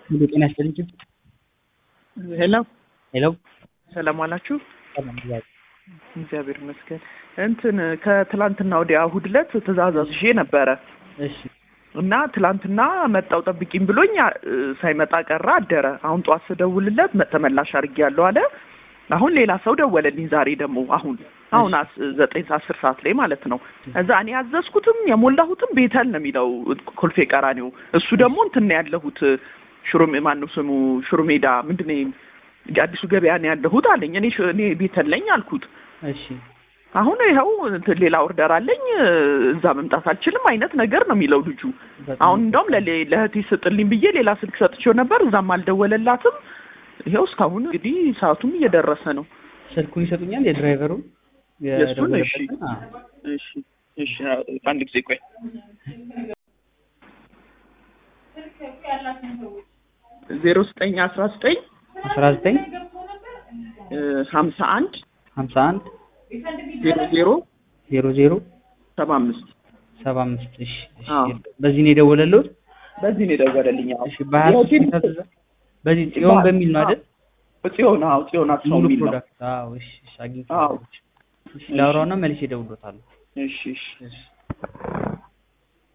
ሙሉ ጤና ይስጥልኝ። ሄሎ ሄሎ ሰላም አላችሁ? ሰላም ብያለሁ። እግዚአብሔር ይመስገን። እንትን ከትላንትና ወዲያ እሑድ ዕለት ትእዛዝ አዝዤ ነበረ እሺ እና ትላንትና መጣው ጠብቂኝ ብሎኝ እ፣ ሳይመጣ ቀረ አደረ። አሁን ጠዋት ስደውልለት መ- ተመላሽ አድርጌያለሁ አለ። አሁን ሌላ ሰው ደወለልኝ ዛሬ ደግሞ አሁን አሁን አስ- ዘጠኝ ሰዓት አስር ሰዓት ላይ ማለት ነው። እዛ እኔ ያዘዝኩትም የሞላሁትም ቤተል ነው የሚለው ኮልፌ ቀራኒው። እሱ ደግሞ እንትን ነው ያለሁት ሽሮ ማነው ስሙ ሽሮ ሜዳ ምንድን ነው አዲሱ ገበያ ነው ያለሁት አለኝ። እኔ ሽ- እኔ ቤተል ነኝ አልኩት። እሺ አሁን ይኸው እንትን ሌላ ኦርደር አለኝ እዛ መምጣት አልችልም አይነት ነገር ነው የሚለው ልጁ። በጣም አሁን እንደውም ለሌ- ለእህቴ ስጥልኝ ብዬ ሌላ ስልክ ሰጥቼው ነበር። እዛም አልደወለላትም። ይኸው እስካሁን እንግዲህ ሰዓቱም እየደረሰ ነው። ስልኩን ይሰጡኛል የድራይቨሩ የእሱን? እሺ። የደወለበትን? አዎ። እሺ እሺ፣ አንድ ጊዜ ቆይ። ዜሮ ዘጠኝ አስራ ዘጠኝ አስራ ዘጠኝ ሀምሳ አንድ ሀምሳ አንድ ዜሮ ዜሮ ዜሮ ዜሮ ሰባ አምስት ሰባ አምስት እሺ እሺ። አዎ። በዚህ ነው የደወለልዎት? በዚህ ነው የደወለልኝ። አዎ። እሺ በሀያ ሶስት የሆቴል- የታዘዘ በዚህ ጽዮን በሚል ነው አይደል? ጽዮን አዎ፣ ጽዮን አስፋው ሙሉ የሚል ነው። ፕሮዳክት አዎ። እሺ እሺ አዎ። አግኝቼዋለሁ። እሺ ላውራውና መልሼ እደውልልዎታለሁ። እሺ እሺ እሺ